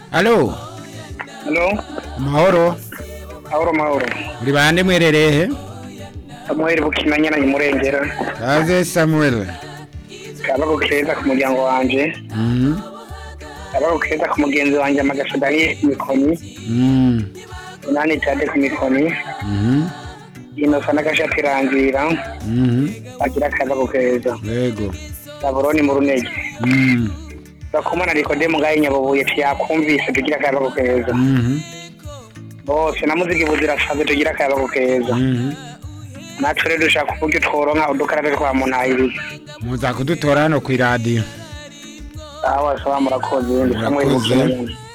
alo Halo, mahoro mahoro mahoro. uri bande mwerereye he Samuel Bukinanyana Imurengera. kaze samuel Kabago keza ku muryango wanje. Mhm, Kabago keza ku mugenzi wanje Amagasha Daniel ku mikoni. mhm, Nani Tade ku mikoni. mhm, Inosa n'agashati rangira. mhm, Agira kabago keza. yego Saburoni mu runege. Mhm, Bakomana Nikodemu ngaye Nyabubuye tiyakumvise tugira kabago keza. mhm, Bose na muziki buzirasaze tugira kabago keza. mhm. Natwe rero dushaka uburyo tworonka udukarate twa munayiri. muza kudutora hano ku iradiyo Awa sawa murakoze. Ndi Samuel Murakoze. Bukinanyana.